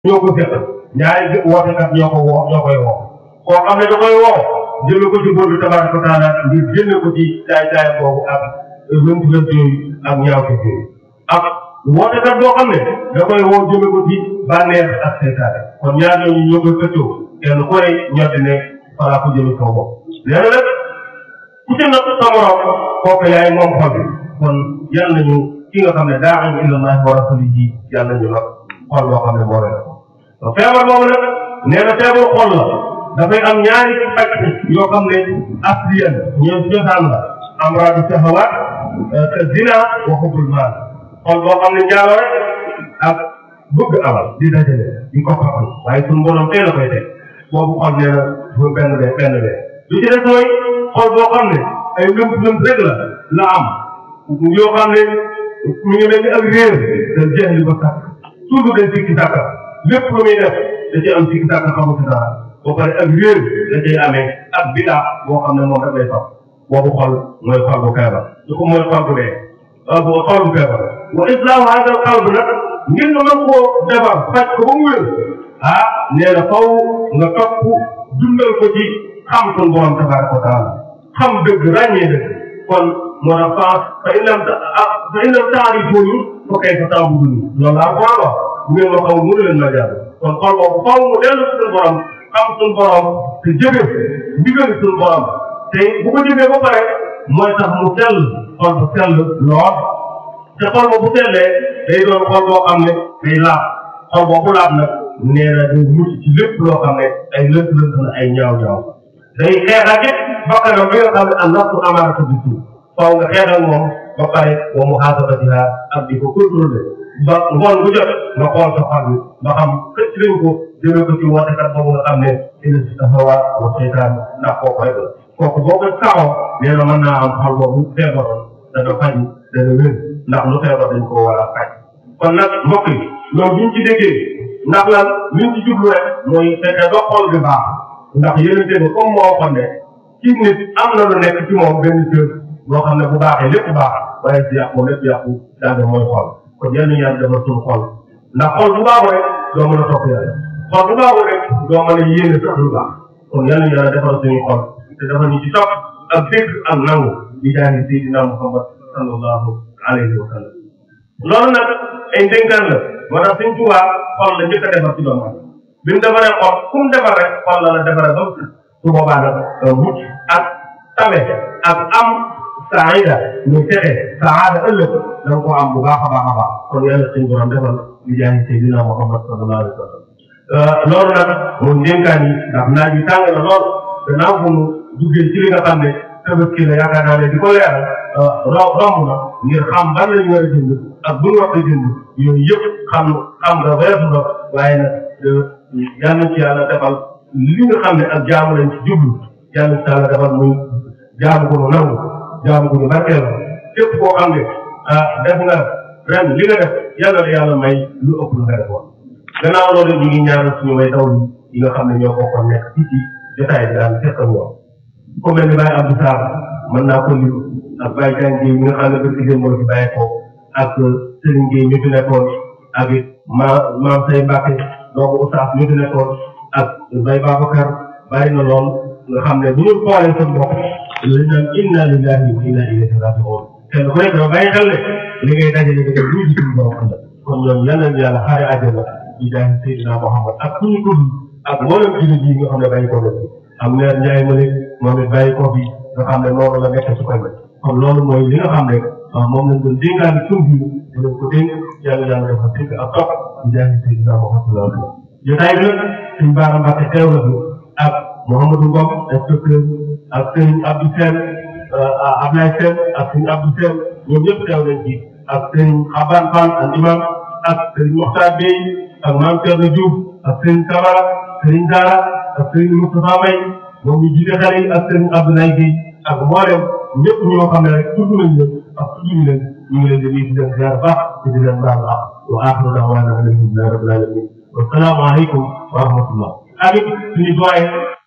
ñoo ko seq ñaari wootekat ñoo ko woo ñoo koy woo koo xam ne da koy woo jëme ko ci buur bi tabaraka wa taala ngir génne ko ci caay caay boobu ak lënt lënt yooyu ak ñaaw ko yooyu ak wootekat boo xam ne da koy woo jëme ko ci bànneex ak seytaane kon ñaar ñooñu ñoo koy xëccoo kenn ku ne ñoddi ne falaa ko jëme kaw bopp nee na nag ku ci natt sa morom kooku yaay moom xol bi kon yal nañu ki nga xam ne daa am ilallahi wa rasulihi yal nañu nag xol boo xam ne moo leen ko feebar boobu nag nee na feebar xol la dafay am ñaari pàcc yoo xam ne asliyan ñoom cosaan la amraadu sahawaat te zina wa xubbul maal xol boo xam ne njaalo rek ak bëgg alal di dajale di ko xamal waaye suñu borom teel a koy teg boobu xol nee na bu benn bee benn bee lu ci des mooy xol boo xam ne ay lëmt lëmt rek la la am yoo xam ne mu ngi mel ni ak réer da jeex li ba sàkk toujours day sikki sàkka lépp lu muy def da cee am sikki sàkka xamu ci dara ba pare ak réer da cay amee ak bidaa boo xam ne moom rek lay topp boobu xol mooy xol bu feebar su ko mooy xol bu dee bu xol bu feebar wa islaamu hadal qalb nag ngir nga mën koo defar faj ko ba mu wér ah nee na faw nga topp dundal ko ci xam sun borom tabaraka wa taala xam dëgg ràññee dëgg kon moo tax faas fa in lam fa in lam taarifuni fa kayfa taabuduni loolu laa ko wax bu ngeen ma xamul mënu leen ma jàll kon xol boobu faw mu dellu suñu borom xam suñu borom te jëfe ndigal suñu borom te bu ko jëfee ba pare mooy tax mu sell xol bu sell lool te xol boobu bu sellee day doon xol boo xam ne day laab xol boobu laab nag nee na day mucc ci lépp loo xam ne ay lënt lënt na ay ñaaw ñaaw day xeex ak it bakkanam bi nga xam ne an nafsu amaaratu bi suuf faw nga xeex ak moom ba pare wa muhaasabatiha ak di ko contrôler ba ngoon bu jot nga xool sa xol bi ba xam xëcc nañ ko jëmee ko ci wootekat boobu nga xam ne ina si hawa wa seytaan ndax kooku rek la kooku boo ko taxaw nee na mën naa am xol boobu feebaroon dana faju dana wér ndax lu feebar dañ ko war a faj kon nag mbokk yi loolu buñ ci déggee ndax lan liñ ci jublu rek mooy fekkee ba xol bi baax ndax yenente ba comme moo waxoon ne ci nit am na lu nekk ci moom benn cër boo xam ne bu baaxee lépp baax waaye si yàqu lépp yàqu daanaka mooy xol kon yal na yàlla defal suñu xol ndax xol bu baaxul rek doo mën a topp yàlla xol bu baaxul rek doo mën a yéene sax lu baax kon yal na yàlla defal suñu xol te dafa ñu ci topp ak dégg ak nangu di jaani Seydina Muhammad sallallahu alayhi wa sallam loolu nag ay ndénkaan la moo tax suñ tubaab xol la njëkk a defar ci doomu aadama bi mu defaree xol ku mu defar rek xol la la defaree ba su boobaa nag mucc ak tabe ak am saida muy texe saada ëllëg da nga koo am bu baax a baax a baax kon yàlla suñu borom defal di jaay Seydina Muhammad sallallahu alayhi wa sallam loolu nag moom ndénkaan yi ndax naaj bi tàng na lool gannaaw bu mu duggee ci li nga xam ne tabaski la yaakaar naa ne di ko leeral romb na ngir xam ban la ñu war a jënd ak bu ñu wax a jënd yooyu yëpp xam xam nga weesu na waaye nag yal na ci yàlla defal li nga xam ne ak jaamu lañ ci jublu yal na ci yàlla defal muy jaamu ko nu nangu jaamu ko nu barkeel képp koo xam ne ah def nga ren li nga def yal na la yàlla may lu ëpp lu nga defoon gannaaw loolu ñu ngi ñaanal suñu way daw yi nga xam ne ñoo bokkoon nekk fii ci jotaay bi daan fekk ñoom ku mel ni Baye Abdou Sarr mën naa ko lim ak Baye Diagne Gueye mi nga xam ne ba ci moo ci bàyyi ko ak Serigne Gueye ñu fi nekkoon ak it ma maam say Mbacke donc Oustaz ñu fi nekkoon ak Baye Babacar bàyyi na lool nga xam ne bu ñu xoolee seen bopp li naan inna lillahi wa inna ilayhi raji'un kenn ku nekk dafa bàyyi xel ne li ngay dajale nga def lu ci suñu borom ëllëg kon ñoom yal nañu yàlla xaare àjjana di jaay Seydina Muhammad ak ku ñu tudd ak mboolem jullit yi nga xam ne bàyyi ko na am meer Ndiaye ma moom it bàyyi ko fi nga xam ne noonu la nekk su koy may kon loolu mooy li nga xam ne moom lañ doon dénkaani suuf bi dinañ ko dénk yàlla yàlla dafa dégg ak topp di jaay Seydina Muhammad la jotaay bi nag suñ baara Mbacke teew la fi ak Mouhamadou Ngom inspecteur ak sëñ Abdou Sène Ablaye Sène ak sëñ Abdou Sène ñoom ñëpp teew nañ ci ak sëñ Xaban Fan ak imam ak sëñ Mokhtar Bey ak Mame Thierno Diouf ak sëñ Kabara sëñ Dara ak sëñ Moustapha May moom ñu jiite xale yi ak sëñ Abdoulaye Gueye ak mboolem ñëpp ñoo xam ne rek tudd nañ leen ak tudd ñu leen ñu ngi leen di nuyu di leen ziar baax te di leen baal baax wa axiru da'waana alhamdulillahi rabbil alamin wa salaamu aleykum wa rahmatullah ak suñu doyen